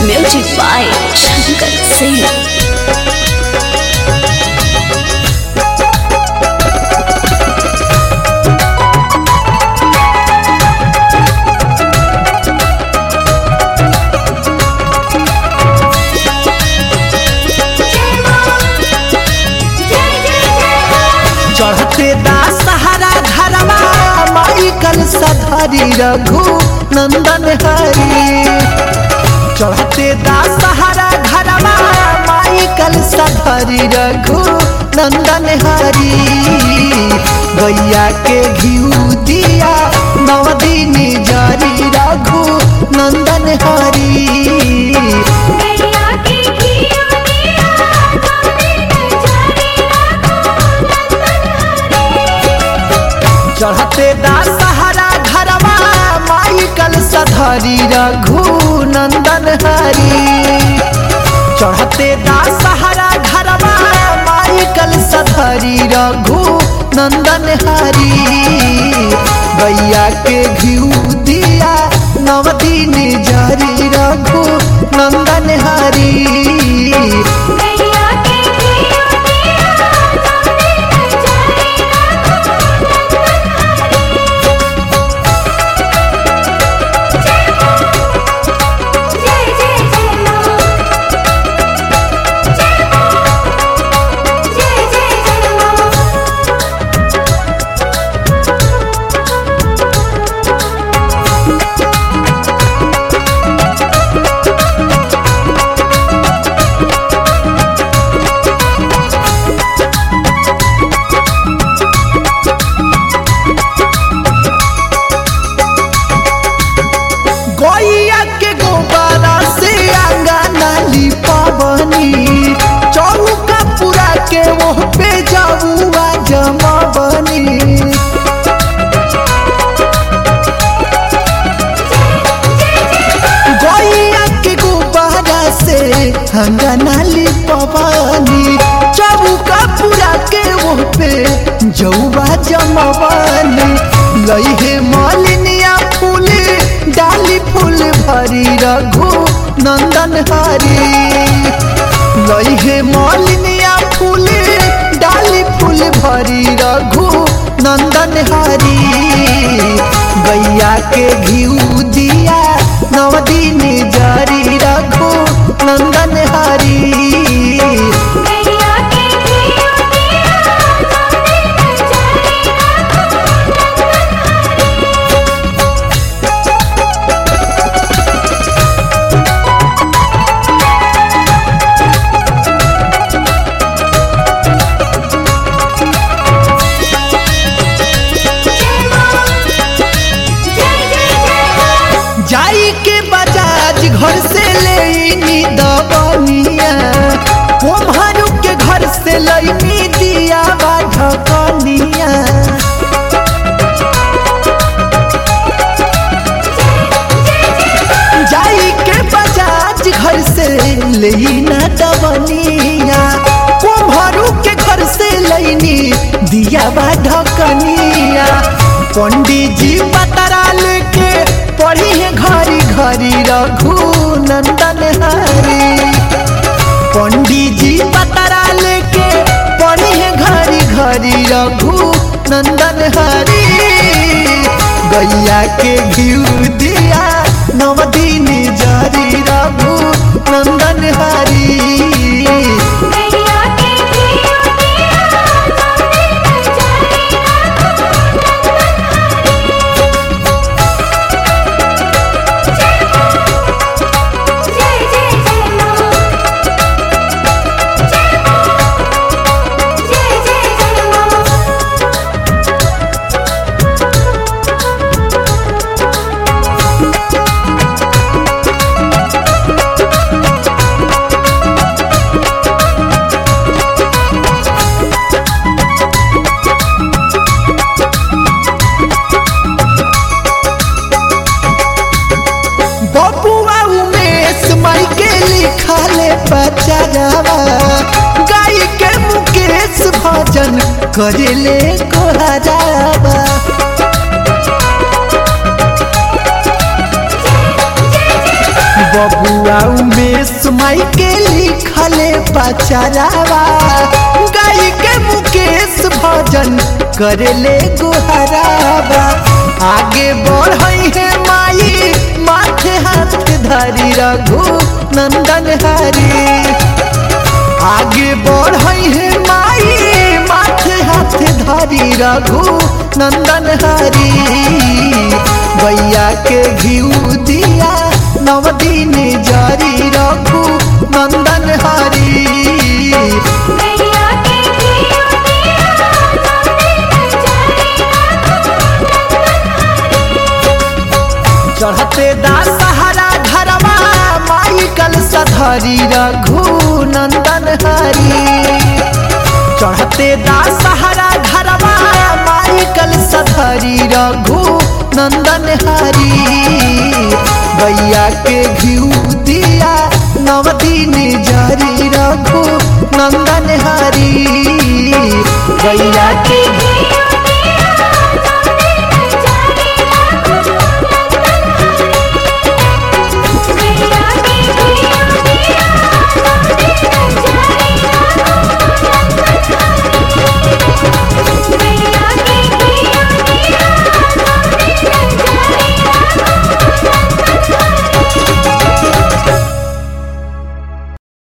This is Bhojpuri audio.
Music by Shankar Singh. चढ़ते दा सहारा घरवा माई कल सधरी रघु नंदन हरी चढ़ते दा सहारा घरवा माई कल सधरी रघु नंदन हरी गैया के घिउ दिया नवदीनी जरी रघु नंदन हरी गैया की घिया दिया नवनीत जरी रघु नंदन चढ़ते दा सहारा घरवा माई कल सधरी रघु नंदन हरी चढ़ते दा सहारा घरवा माई कल सधरी रघु नंदन हरी गैया के घिउ दिया नवदीनी जरी रघु नंदन हरी गैया की घिया दिया नवनीत जरी रघु नंदन जय जय जय मां जय मां जय जय जय मां गैया के गोबारा से आंगना लिपवनी चौका पूरा के वो पे जाऊआ जमवनी गैया के गोबारा से आंगना लिपवनी चौका पूरा के वो पे जौआ जमवनी लइहे मालिनिया फूल डाली फूल भरी रघु नंदन हरी लइहे मालिनिया फूल डाली फूल भरी रघु नंदन हरी गैया के घिउ दिया नवदीन जरी रघु नंदन हरी गैया की घिया दिया नवनीत जरी रघु नंदन जय मां जय जय जय मां जाई के बजाज घर से लेनी दबनिया कुम्हरू के घर से लईनी दिया बा ढकनिया जाई के बजाज घर से लेना दबनिया कुम्हरू के घर से लईनी दिया बा ढकनिया पंडित जी पतरा लेके पढ़ी है घरी घरी रघु नंदन हरी पंडित जी पतरा लेके पढ़ी है घरी घरी रघु नंदन हरी गैया के घिउ दिया नवदीन जरी रघु नंदन हरी गैया की घिया दिया नवनीत जरी रघु नंदन जय जय जय मां जय मां जय जय जय मां बबुआ उमेश माई के लिखले बचावा गाय के मुकेश भजन करेले कोहरावा बबुआ उमेश माई के लिखले पचरावा गाई के मुकेश भजन करेले गुहरावा आगे बढ़ई है माई माथे हाथ धरी रघु नंदन हरी आगे बढ़ई है माई माथे हाथ धरी रघु नंदन हरी गैया के घिउ दिया नव दिन जरी रघु नंदन हरी गैया के घिउ दिया नंदन चढ़ते दासहरा घरवा माई कल सधरी रघु नंदन हरी चढ़ते दासहरा घरवा माई कल सधरी रघु नंदन हरी गैया के घिउ दिया नव दिन जरी रघु नंदन हरी गैया के के घिउ